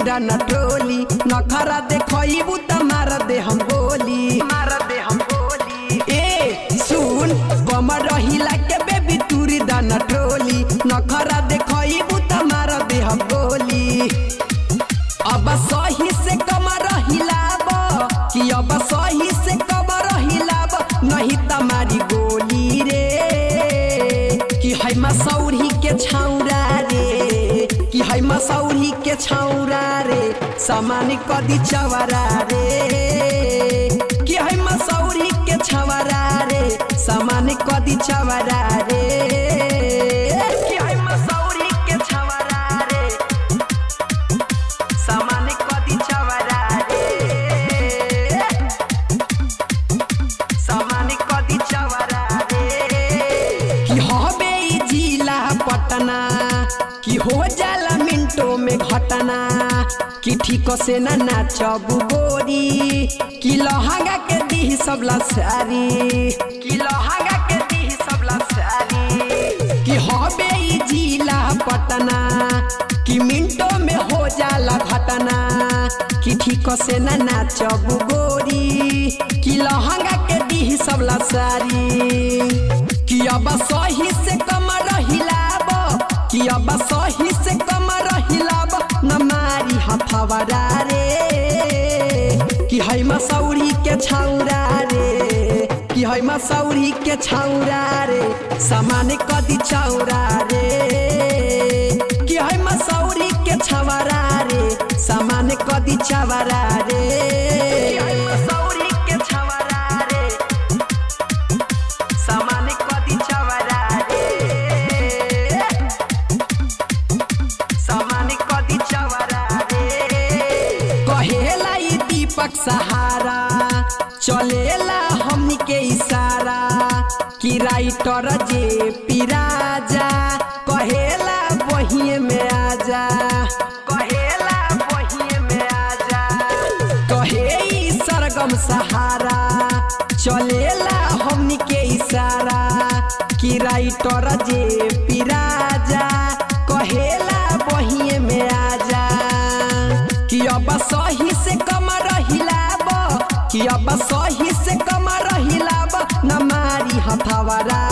दाना टोली नखरा देखइबू त मार दे हम गोली मार दे हम गोली ए सुन बम रहिला के बेबी तुरी दाना टोली नखरा देखइबू त मार दे हम गोली अब सही से कमर हिलाब कि अब सही से कमर हिलाब नहीं तमारी गोली रे कि है मसौरी के छौरा रे कि है मसौरी के छौरा रे सामान कदी चवरा रे कि है मसौरी के छवरा रे सामान कदी चवरा रे कि है मसौरी के छवरा रे सामान कदी चवरा रे सामान कदी चवरा रे कि हबे ई जिला पटना कि हो जाला मिनटों में घटना कि ठीक से ना नाचब गोरी कि लहंगा के दी सबला सारी कि लहंगा के दी सबला सारी कि हबे ई जिला पटना कि मिनटों में हो जाला घटना कि ठीक से ना नाचब गोरी कि लहंगा के दी सबला सारी कि अब सही से कमर हिलाब कि अब सही से कमर हिलाब न मारी हथवरा रे कि है मसौरी के छौरा रे कि है मसौरी के छौरा रे सामान कदी चौरा रे कि है मसौरी के छवरा रे सामान कदी चवरा रे कि है मसौरी के छवरा रे सामान कदी चवरा रे सामान कदी चवरा रे कहेला ई दीपक सहारा चलेला हमनी के इशारा कि राइटर जे पिराजा कहेला बहिए में आजा कहेला बहिए में आजा कहे ई सरगम सहारा चलेला हमनी के इशारा कि राइटर जे पिराजा कहेला बहिए में आजा कि अब सही से कमर हिलाब कि अब सही से कमर हिलाब न मारी हथवरा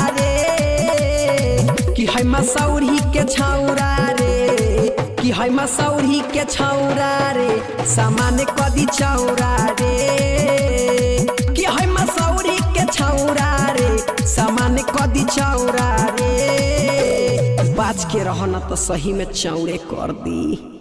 रे कि है मसौरी के छौरा रे कि है मसौरी के छौरा रे सामान कदी चौरा रे कि है मसौरी के छौरा रे सामान कदी चौरा रे बाज के रहना तो सही में चौड़े कर दी